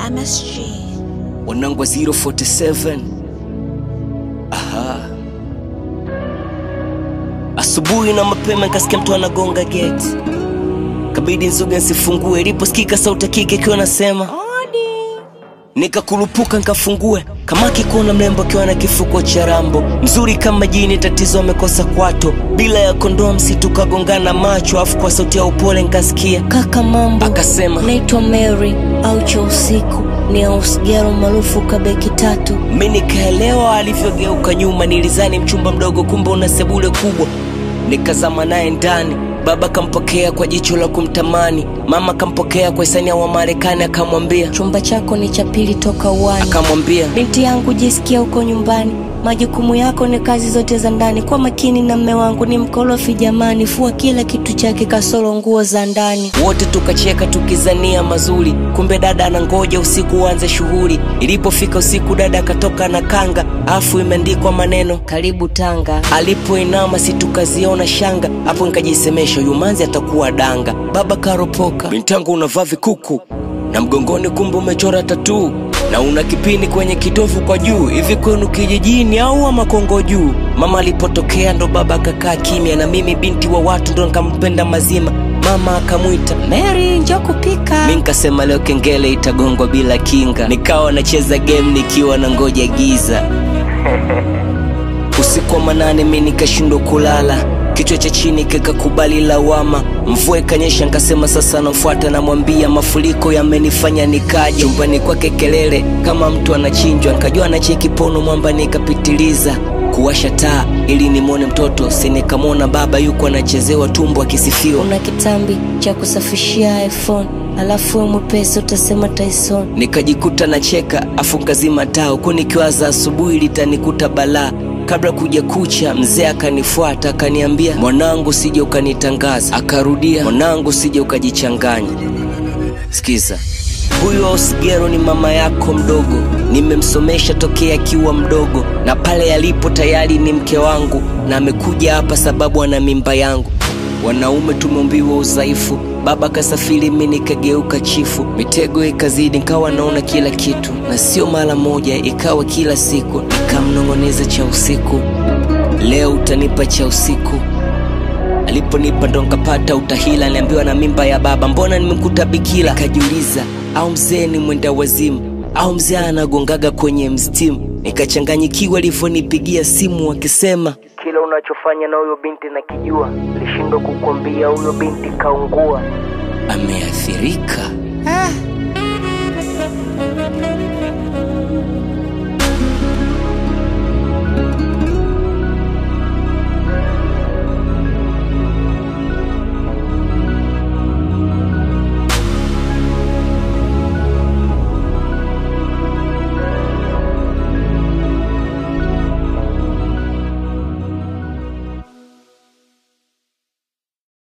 MSG. wanangu wa 047 aha asubuhi na mapema nikasikia mtu anagonga geti kabidi nzuga nsifungue iliposikika sauti ya kike ikiwa nasema Odi. nikakurupuka nkafungue kama kikuona mrembo akiwa na kifuko cha rambo mzuri kama jini tatizo amekosa kwato bila ya kondoa msitu kagongana macho afu kwa sauti ya upole nkasikia kaka mambo akasema naitwa mary au cha usiku ni ausgero maarufu kabeki tatu mi nikaelewa alivyogeuka nyuma nilizani mchumba mdogo kumbe una sebule kubwa nikazama naye ndani baba kampokea kwa jicho la kumtamani mama kampokea kwa hisania wa marekani akamwambia chumba chako ni cha pili toka uwani akamwambia binti yangu jisikia huko nyumbani majukumu yako ni kazi zote za ndani kwa makini na mme wangu ni mkorofi jamani fua kila kitu chake kasoro nguo za ndani wote tukacheka tukizania mazuri kumbe dada anangoja usiku uanze shughuli ilipofika usiku dada akatoka na kanga afu imeandikwa maneno karibu tanga alipoinama si tukaziona shanga hapo nikajisemesha yumanzi atakuwa danga baba karopoka bintangu unavaa vikuku na mgongoni kumbe umechora tatuu na una kipini kwenye kitovu kwa juu hivi kwenu kijijini au ama kongo juu mama alipotokea ndo baba akakaa kimya na mimi binti wa watu ndo nikampenda mazima mama akamwita mary njo kupika mi nkasema leo kengele itagongwa bila kinga nikawa nacheza game nikiwa na ngoja giza usiku wa manane mi nikashindwa kulala kichwa cha chini kikakubali lawama mvua ikanyesha nkasema sasa namfuata namwambia mafuriko yamenifanya nikaje chumbani kwake kelele kama mtu anachinjwa nkajua anacheki pono mwamba nikapitiliza kuwasha taa ili nimwone mtoto sinikamwona baba yuko anachezewa tumbo akisifiwa una kitambi cha kusafishia iphone alafu we mwepesi utasema tyson nikajikuta nacheka afu nkazima taa huku nikiwaza asubuhi litanikuta balaa kabla kuja kucha mzee akanifuata akaniambia mwanangu sije ukanitangaza akarudia mwanangu sije ukajichanganya sikiza huyu ausgero ni mama yako mdogo nimemsomesha tokea akiwa mdogo na pale alipo tayari ni mke wangu na amekuja hapa sababu ana mimba yangu wanaume tumeumbiwa udhaifu baba kasafiri mi nikageuka chifu mitego ikazidi nikawa naona kila kitu na sio mara moja ikawa kila siku nikamnong'oneza cha usiku leo utanipa cha usiku aliponipa ndo nkapata utahila aliambiwa na mimba ya baba mbona nimekuta bikila kajiuliza au mzee ni mwenda wazimu au mzee anagongaga kwenye mstimu nikachanganyikiwa alivyonipigia simu akisema kila unachofanya na huyo binti nakijua lishindwa kukwambia huyo binti kaungua ameathirika